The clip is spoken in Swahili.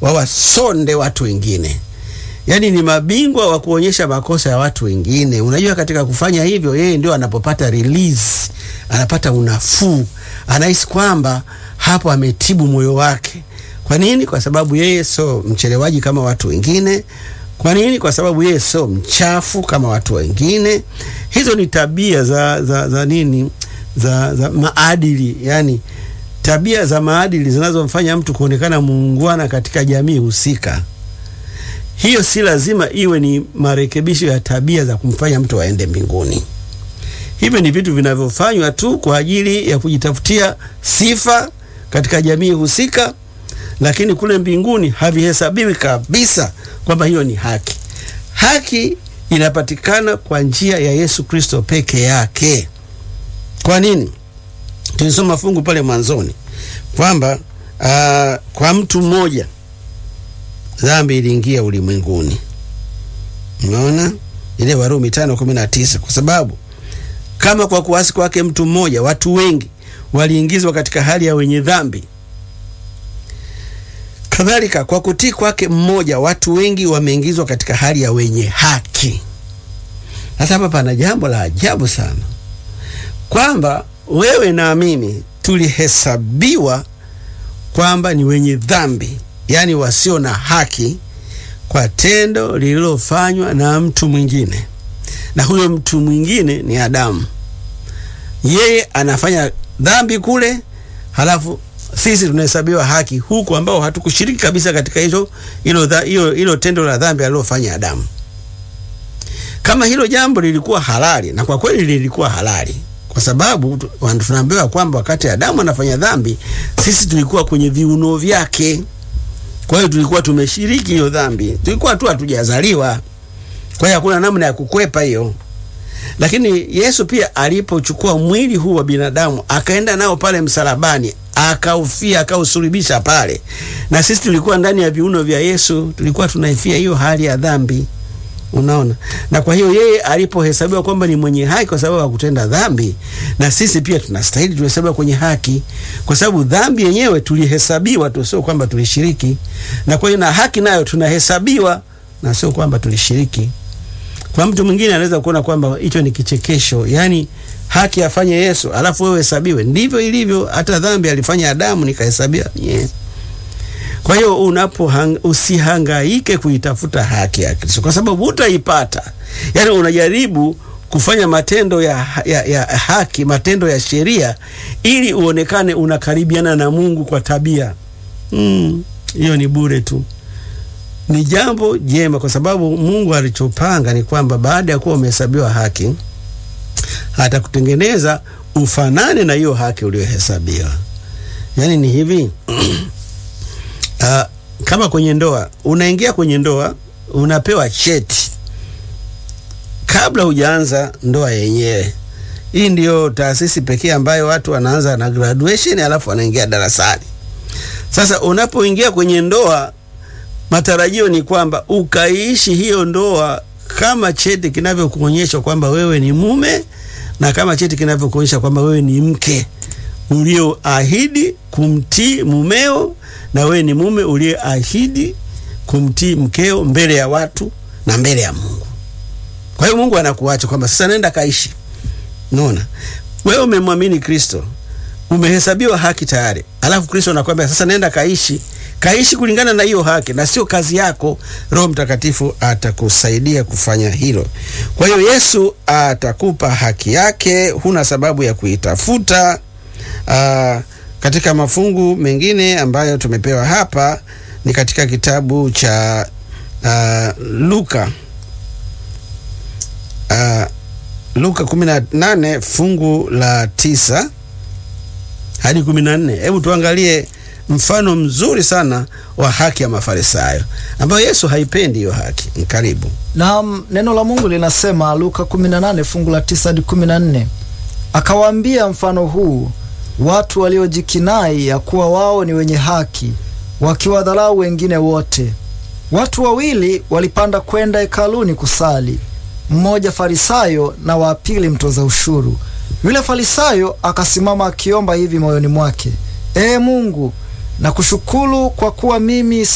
wawasonde watu wengine. Yaani ni mabingwa wa kuonyesha makosa ya watu wengine. Unajua, katika kufanya hivyo, yeye ndio anapopata release, anapata unafuu, anahisi kwamba hapo ametibu moyo wake. Kwa nini? Kwa sababu yeye sio mchelewaji kama watu wengine. Kwa nini? Kwa sababu yeye sio mchafu kama watu wengine. Hizo ni tabia za, za, za nini za, za maadili, yani tabia za maadili zinazomfanya mtu kuonekana muungwana katika jamii husika. Hiyo si lazima iwe ni marekebisho ya tabia za kumfanya mtu aende mbinguni. Hivyo ni vitu vinavyofanywa tu kwa ajili ya kujitafutia sifa katika jamii husika, lakini kule mbinguni havihesabiwi kabisa kwamba hiyo ni haki. Haki inapatikana kwa njia ya Yesu Kristo peke yake. Kwa nini? Tulisoma fungu pale mwanzoni kwamba uh, kwa mtu mmoja dhambi iliingia ulimwenguni. Unaona ile Warumi tano kumi na tisa kwa sababu kama kwa kuasi kwake mtu mmoja watu wengi waliingizwa katika hali ya wenye dhambi, kadhalika kwa kutii kwake mmoja watu wengi wameingizwa katika hali ya wenye haki. Sasa hapa pana jambo la ajabu sana kwamba wewe na mimi tulihesabiwa kwamba ni wenye dhambi, yaani wasio na haki, kwa tendo lililofanywa na mtu mwingine, na huyo mtu mwingine ni Adamu. Yeye anafanya dhambi kule, halafu sisi tunahesabiwa haki huku, ambao hatukushiriki kabisa katika hizo hilo hilo tendo la dhambi alilofanya Adamu. Kama hilo jambo lilikuwa halali, na kwa kweli lilikuwa halali kwa sababu tunaambiwa kwamba wakati Adamu anafanya dhambi, sisi tulikuwa kwenye viuno vyake. Kwa hiyo tulikuwa tumeshiriki hiyo dhambi, tulikuwa tu hatujazaliwa. Kwa hiyo hakuna namna ya kukwepa hiyo. Lakini Yesu pia alipochukua mwili huu wa binadamu akaenda nao pale msalabani, akaufia, akausulubisha pale, na sisi tulikuwa ndani ya viuno vya Yesu, tulikuwa tunaifia hiyo hali ya dhambi. Unaona, na kwa hiyo yeye alipohesabiwa kwamba ni mwenye haki kwa sababu ya kutenda dhambi, na sisi pia tunastahili tuhesabiwa kwenye haki, kwa sababu dhambi yenyewe tulihesabiwa tu, sio kwamba tulishiriki. Na kwa hiyo na haki nayo tunahesabiwa, na sio kwamba tulishiriki. Kwa mtu mwingine anaweza kuona kwamba hicho ni kichekesho, yani haki afanye Yesu alafu wewe hesabiwe. Ndivyo ilivyo, hata dhambi alifanya Adamu, nikahesabiwa yeah. Kwa hiyo unapo usihangaike kuitafuta haki ya Kristo kwa sababu utaipata. Yaani unajaribu kufanya matendo ya, ya, ya haki, matendo ya sheria ili uonekane unakaribiana na Mungu kwa tabia. Mm, hiyo ni bure tu. Ni jambo jema kwa sababu Mungu alichopanga ni kwamba baada ya kuwa umehesabiwa haki atakutengeneza ufanane na hiyo haki uliyohesabiwa. Yaani ni hivi Uh, kama kwenye ndoa unaingia kwenye ndoa unapewa cheti kabla hujaanza ndoa yenyewe. Hii ndiyo taasisi pekee ambayo watu wanaanza na graduation alafu wanaingia darasani. Sasa unapoingia kwenye ndoa, matarajio ni kwamba ukaishi hiyo ndoa kama cheti kinavyokuonyesha kwamba wewe ni mume na kama cheti kinavyokuonyesha kwamba wewe ni mke ulioahidi kumtii mumeo na wewe ni mume uliyeahidi kumtii mkeo mbele ya watu na mbele ya Mungu. Kwa hiyo Mungu anakuacha kwamba sasa nenda kaishi. Unaona? Wewe umemwamini Kristo, umehesabiwa haki tayari. Alafu Kristo anakuambia sasa nenda kaishi. Kaishi kulingana na hiyo haki na sio kazi yako. Roho Mtakatifu atakusaidia kufanya hilo. Kwa hiyo Yesu atakupa haki yake, huna sababu ya kuitafuta. Uh, katika mafungu mengine ambayo tumepewa hapa ni katika kitabu cha uh, Luka uh, Luka 18 fungu la tisa hadi 14. Hebu tuangalie mfano mzuri sana wa haki ya Mafarisayo ambayo Yesu haipendi hiyo haki. Karibu. Naam, neno la Mungu linasema Luka 18 fungu la 9 hadi 14, akawaambia mfano huu watu waliojikinai ya kuwa wao ni wenye haki, wakiwadharau wengine wote. Watu wawili walipanda kwenda hekaluni kusali, mmoja Farisayo na wa pili mtoza ushuru. Yule Farisayo akasimama akiomba hivi moyoni mwake, Ee Mungu, nakushukuru kwa kuwa mimi